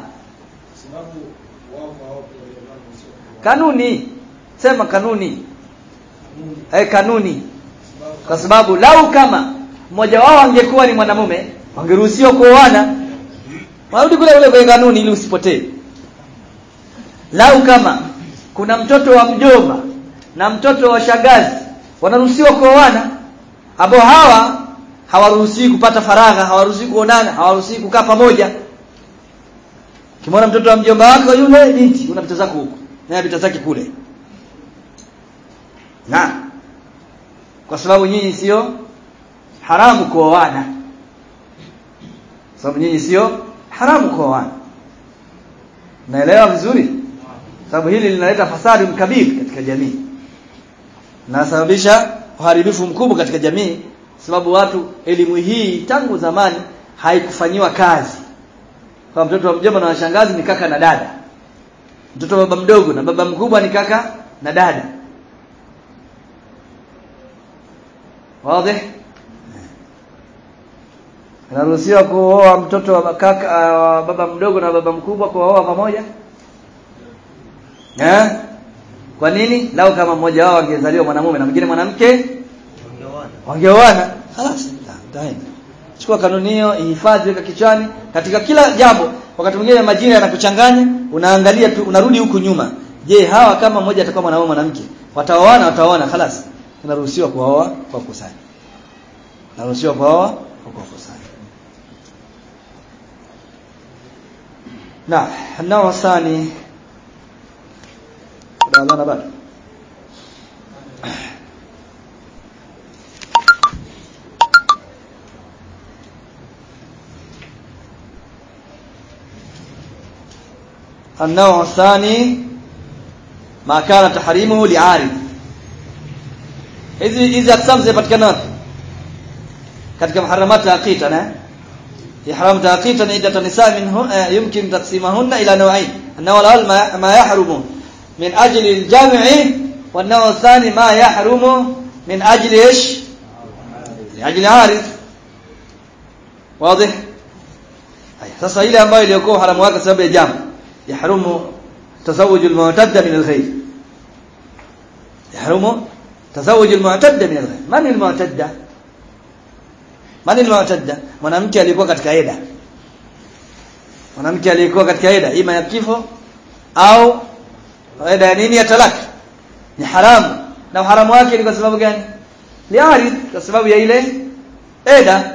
Kanuni. Sema kanuni. Eh kanuni. Kwa sababu lau kama mmoja wao angekuwa ni mwanamume, wangeruhusiwa kuoana. Warudi kule kule kwa kanuni ili usipotee. Lau kama kuna mtoto wa mjomba na mtoto wa shangazi wanaruhusiwa kuoana ambao hawa hawaruhusiwi kupata faragha hawaruhusiwi kuonana hawaruhusiwi kukaa pamoja kimwona mtoto wa mjomba wako yule binti unapita zako huko naye apita zake kule na kwa sababu nyinyi sio haramu kuoana sababu nyinyi sio haramu kuoana naelewa vizuri sababu hili linaleta fasadi mkabiri katika jamii nasababisha uharibifu mkubwa katika jamii sababu watu elimu hii tangu zamani haikufanyiwa kazi kwa mtoto wa mjomba na washangazi ni kaka na dada mtoto wa baba mdogo na baba mkubwa ni kaka na dada wazi Anaruhusiwa kuoa mtoto wa kaka wa baba mdogo na baba mkubwa kuoa pamoja? Eh? Kwa nini? Lao kama mmoja wao angezaliwa mwanamume na mwingine mwanamke wangeoana. Halas, taenda. Chukua kanuni hiyo, ihifadhi weka kichwani katika kila jambo. Wakati mwingine majina yanakuchanganya, unaangalia tu unarudi huku nyuma. Je, hawa kama mmoja atakuwa mwanamume mwanamke, wataoana wataoana halas. Unaruhusiwa kuoa kwa kusanya. Unaruhusiwa kuoa kwa kusanya. Na, nao sani Tunaanza bado. النوع الثاني ما كان تحريمه لعارض hizi hizi aksamu zinapatikana katika muharramat aqita na ihram taqita iddat nisa minhu yumkin taqsimahunna ila naw'ain an-naw' al-awwal ma yahrumu من أجل الجمع والنوع الثاني ما يحرم من أجل إيش لأجل عارض واضح sasa ile ambayo iliyokuwa haramu wake sababu ya jamu yahrumu tazawuj almu'tadda min alghayr yahrumu tazawuj almu'tadda min alghayr man almu'tadda man almu'tadda mwanamke aliyekuwa katika eda mwanamke aliyekuwa katika eda ima ya kifo au eda ya nini ya talaka ni haramu na haramu wake ni kwa sababu gani liarid kwa sababu ya ile eda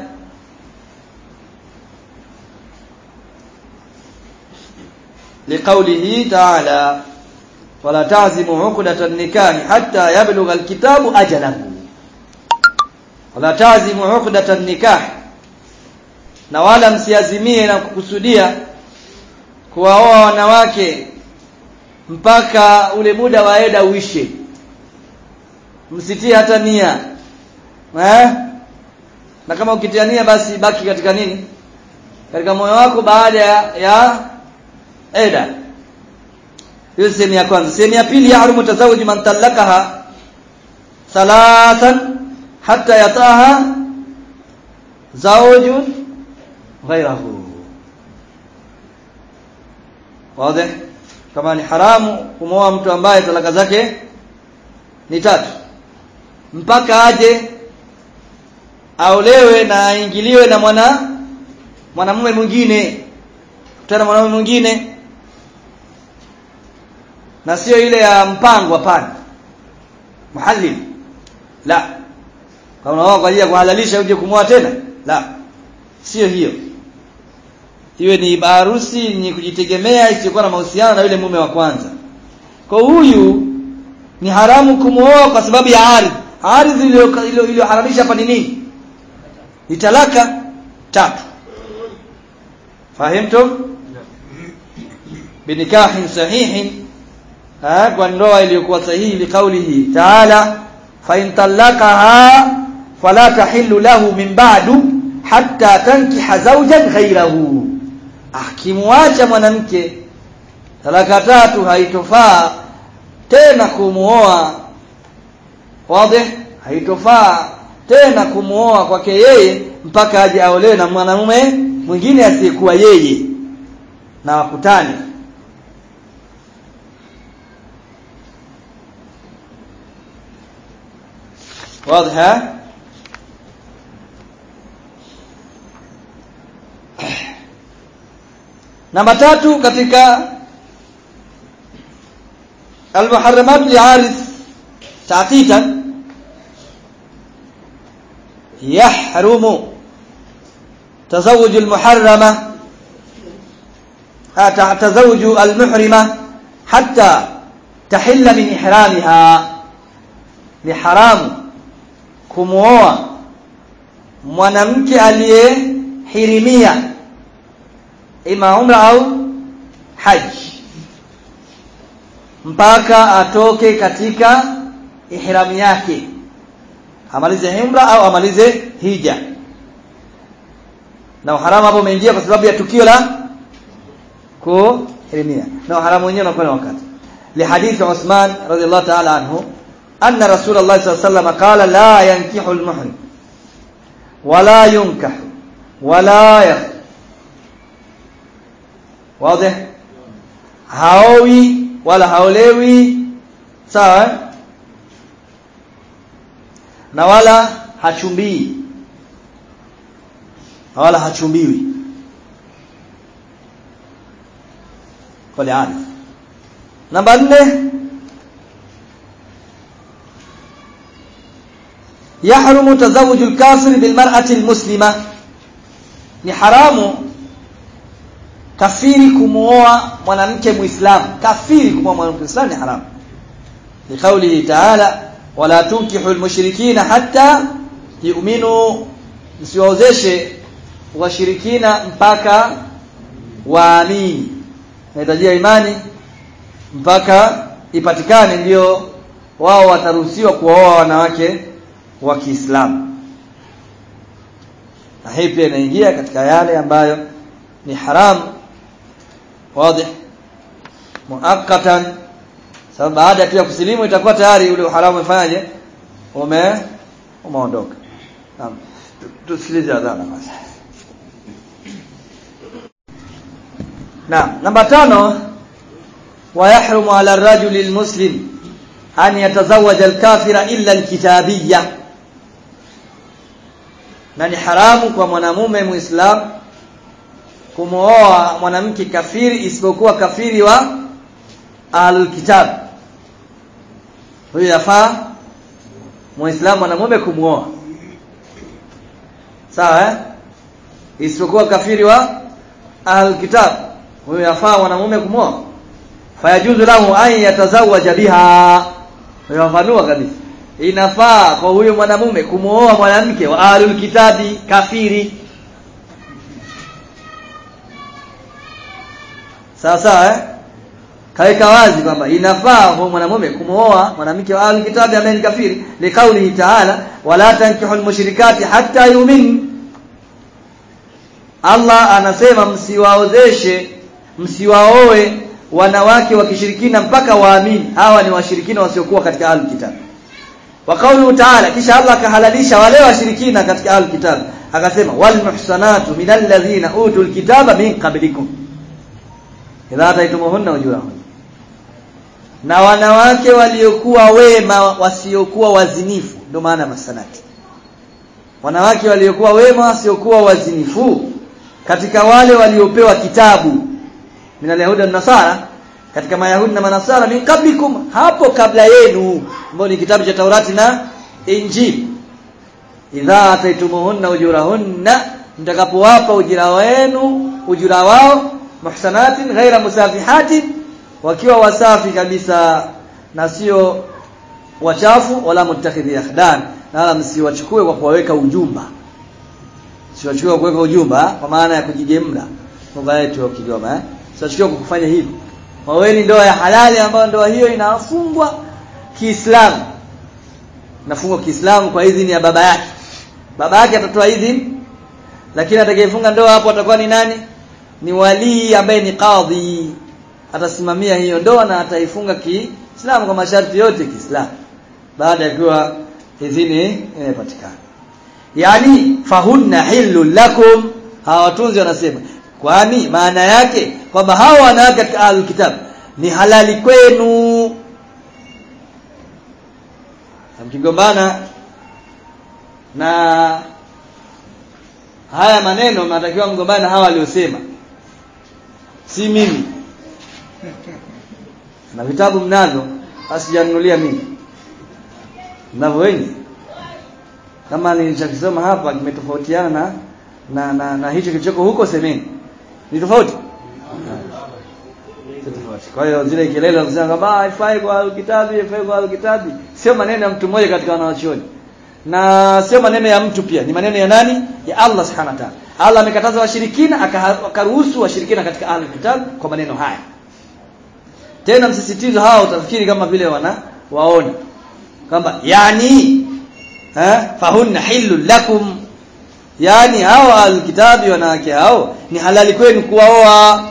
لقوله تعالى ولا تعزموا عقدة النكاح حتى يبلغ الكتاب أجله ولا تعزموا عقدة النكاح na wala msiazimie na kukusudia kuwaoa wanawake mpaka ule muda wa eda uishe msitie hata nia eh na kama ukitia nia basi baki katika nini katika moyo wako baada ya, ya eda hiyo sehemu ya kwanza sehemu ya pili yahrumu tazawuj man talakaha thalathan hatta yataha zawjun ghayrahu wazi kama ni haramu kumwoa mtu ambaye talaka zake ni tatu mpaka aje aolewe na aingiliwe na mwana mwanamume mwingine kutana mwanamume mwingine na sio ile ya mpango hapana muhallil la kama wao kwa ajili ya kuhalalisha uje kumwoa tena la sio hiyo iwe ni harusi ni kujitegemea isiyokuwa na mahusiano na yule mume wa kwanza kwa huyu ni haramu kumwoa kwa sababu ya ardhi ardhi iliyoharamisha hapa ni nini ni talaka tatu fahimtum binikahin sahihin ha kwa ndoa iliyokuwa sahihi liqaulihi ta'ala fa in talaqaha fala tahillu lahu min ba'du hatta tankiha zawjan ghayrahu akimwacha mwanamke talaka tatu haitofaa tena kumuoa wazi haitofaa tena kumuoa kwake yeye mpaka aje aolewe na mwanamume mwingine asiyekuwa yeye na wakutane واضح namba tatu katika المحرمات لعارض تعقيدا يحرم تزوج المحرمة تزوج المحرمة حتى تحل من إحرامها لحرام kumuoa mwanamke aliyehirimia ima umra au haji mpaka atoke katika ihramu yake amalize umra au amalize hija na uharamu hapo umeingia kwa sababu ya tukio la kuhirimia na uharamu wenyewe unakuwa wakati لحديث عثمان رضي الله تعالى عنه أن رسول الله صلى الله عليه وسلم قال لا ينكح المحرم ولا ينكح ولا يخ واضح haowi wala haolewi sawa na wala hachumbii wala hachumbiwi kwa liani namba 4 يحرم تزوج الكافر بالمرأة المسلمة ni haramu kafiri kumuoa mwanamke muislamu kafiri kumuoa mwanamke muislamu ni haramu liqaulihi ta'ala wala tunkihu almushrikina hatta yu'minu msiwaozeshe washirikina mpaka waamini nahitajia imani mpaka ipatikane ndio wao wataruhusiwa kuoa wanawake wa Kiislamu na hii pia inaingia katika yale ambayo ni haramu wazi muakkatan sababu baada tu ya kusilimu itakuwa tayari ule uharamu umefanyaje ume umeondoka naam tusikilize adhana basi naam namba tano ويحرم على الرجل المسلم أن يتزوج الكافر إلا الكتابية na ni haramu kwa mwanamume muislam kumooa mwanamke kafiri isipokuwa kafiri wa ahlul kitab huyo yafaa muislamu mwanamume kumooa sawa eh isipokuwa kafiri wa ahlul kitab huyo yafaa mwanamume kumooa fayajuzu lahu an yatazawaja biha yafanua kabisa inafaa kwa huyo mwanamume kumuoa mwanamke wa ahlul kitabi kafiri sawa sawa eh kaika wazi kwamba inafaa kwa mwanamume kumuoa mwanamke wa ahlul kitabi ambaye ni kafiri likaulihi ta'ala wala tankihul mushrikati hatta yu'min Allah anasema msiwaozeshe msiwaoe wanawake wa kishirikina mpaka waamini hawa ni washirikina wasiokuwa katika ahlul kitab wa qawluhu ta'ala kisha Allah akahalalisha wale washirikina katika ahlul kitab akasema wal muhsanatu minal ladhina utul kitaba min qablikum idha ataitumuhunna ujurahun na wanawake waliokuwa wema wasiokuwa wazinifu ndio maana masanati wanawake waliokuwa wema wasiokuwa wazinifu katika wale waliopewa kitabu minal yahuda nasara katika mayahudi na manasara min qablikum hapo kabla yenu ambao ni kitabu cha Taurati na Injili idha ataitumuhunna ujurahunna mtakapowapa ujira wenu ujira wao muhsanatin ghaira musafihatin wakiwa wasafi kabisa na sio wachafu wala mutakhidhi akhdan na wala msiwachukue kwa kuwaweka ujumba siwachukue kwa kuweka ujumba kwa maana ya kujigemla lugha yetu ya Kigoma eh siwachukue kwa kufanya hivyo waweni ndoa ya halali ambayo ndoa hiyo inafungwa Kiislamu nafungwa Kiislamu kwa idhini ya baba yake baba yake atatoa idhini lakini atakayefunga ndoa hapo atakuwa ni nani ni walii ambaye ni kadhi atasimamia hiyo ndoa na ataifunga Kiislamu kwa masharti yote Kiislamu baada ya kuwa idhini imepatikana yani fahunna hillu lakum hawa watunzi wanasema kwani maana yake kwamba hawa wanawake katika ahlul kitab ni halali kwenu mkigombana na haya maneno mnatakiwa mgombane hawa waliosema si mimi na vitabu mnazo asijanunulia mimi mnavyo wengi kama nilichokisoma hapa kimetofautiana na na, na, na hicho kilichoko huko semeni ni tofauti tofauti kwa hiyo zile kelele za kusema kwamba haifai kwa kitabu haifai kwa kitabu sio maneno ya mtu mmoja katika wanawachuoni na sio maneno ya mtu pia ni maneno ya nani ya Allah subhanahu wa ta'ala Allah amekataza washirikina akaruhusu washirikina katika ahlul kitab kwa maneno haya tena msisitizo hawa utafikiri kama vile wana waona kwamba yani eh fahunna hilul lakum yani hao alkitabi wanawake hao ni halali kwenu kuwaoa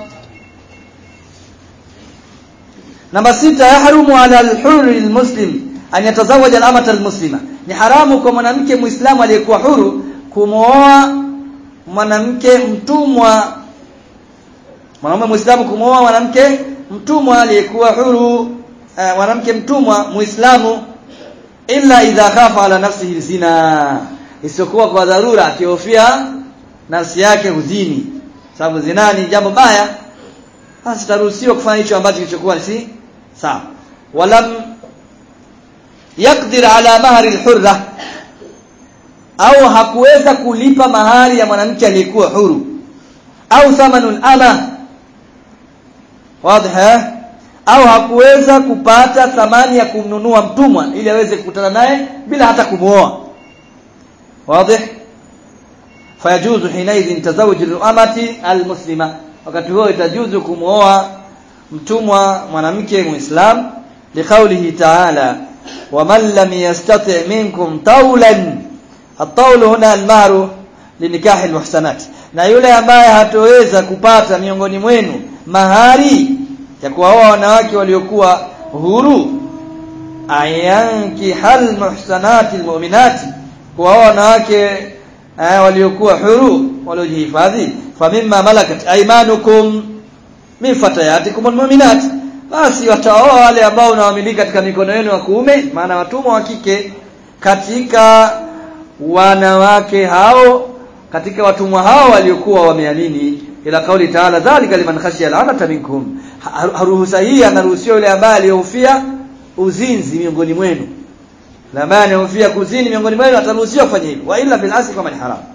namba sita yahrumu ala alhurri almuslim an yatazawaja alamata almuslima ni haramu kwa mwanamke muislamu aliyekuwa huru kumooa mwanamke mtumwa mwanamume muislamu kumooa mwanamke mtumwa aliyekuwa huru eh, mwanamke mtumwa muislamu illa idha khafa ala nafsihi zina isiyokuwa kwa dharura akihofia nafsi yake huzini sababu zina ni jambo baya basi taruhusiwa kufanya hicho ambacho kilichokuwa si sawa walam yakdir ala mahari alhurra au hakuweza kulipa mahari ya mwanamke aliyekuwa huru au thamanul ama wazi au hakuweza kupata thamani ya kumnunua mtumwa ili aweze kukutana naye bila hata kumuoa wazi fayajuzu hinaidhin tazawuj al-amati al-muslima wakati huo itajuzu kumuoa mtumwa mwanamke muislam liqaulihi ta'ala waman lam yastati' minkum tawlan at-tawl huna al-mahru linikahi al-muhsanat na yule ambaye hatoweza kupata miongoni mwenu mahari ya kuwaoa wanawake waliokuwa huru ayanki hal muhsanati almu'minati kuwaoa wanawake eh, waliokuwa huru waliojihifadhi famimma malakat aymanukum min fatayatikum almu'minat basi wataoa wale ambao unawamiliki katika mikono yenu ya kuume maana watumwa wa kike katika wanawake hao katika watumwa hao waliokuwa wameamini ila kauli taala dhalika liman khashiya al'anata minkum ruhusa hii anaruhusiwa yule ambaye aliyehofia uzinzi miongoni mwenu la ambaye anayehofia kuzini miongoni mwenu ataruhusiwa kufanya hivyo wa illa bil asli kama ni haram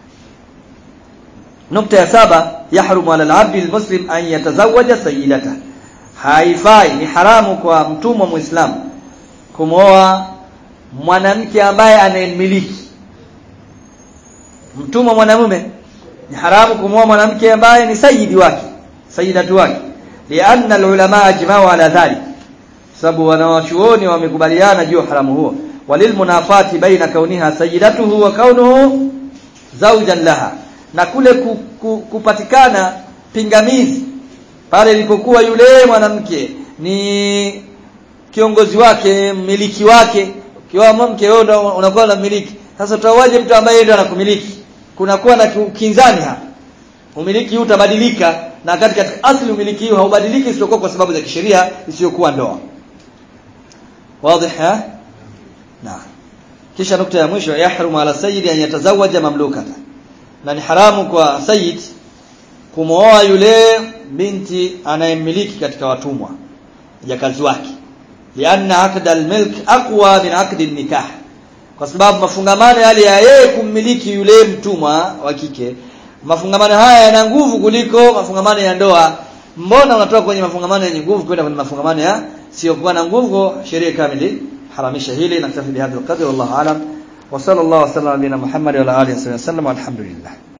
nukta ya saba yahrumu ala al-abdi al-muslim an yatazawaja sayyidata haifai ni haramu kwa mtumwa muislamu kumooa mwanamke ambaye anayemiliki mtumwa mwanamume ni haramu kumwoa mwanamke ambaye ni sayyidi wake sayyidatu wake lianna alulama ajma'u ala dhalik sababu wanawachuoni wamekubaliana juu haramu huo walilmunafati baina kauniha sayyidatuhu wa kaunuhu zawjan laha na kule ku, ku, kupatikana pingamizi pale ilipokuwa yule mwanamke ni kiongozi wake mmiliki wake kiwa mke wewe ndo unakuwa unamiliki sasa utawaje mtu ambaye yeye ndo anakumiliki kunakuwa na kinzani hapa umiliki huu utabadilika na kati katika asili umiliki huu haubadiliki isipokuwa kwa sababu za kisheria isiyokuwa ndoa wazi ha na kisha nukta ya mwisho yahrumu ala sayyidi an yatazawaja mamlukata na ni haramu kwa sayyid kumooa yule binti anayemiliki katika watumwa jakazi wake lianna aqd almilk aqwa min aqd nikah kwa sababu mafungamano yale ya yeye kummiliki yule mtumwa wa kike mafungamano haya yana nguvu kuliko mafungamano ya ndoa mbona unatoka kwenye mafungamano yenye nguvu kwenda kwenye mafungamano ya sio kuwa na nguvu sheria kamili haramisha hili na tafi bihadhi alqadr wallahu alam wa sallallahu alaihi wa sallam ala Muhammad wa ala alihi wasallam walhamdulillah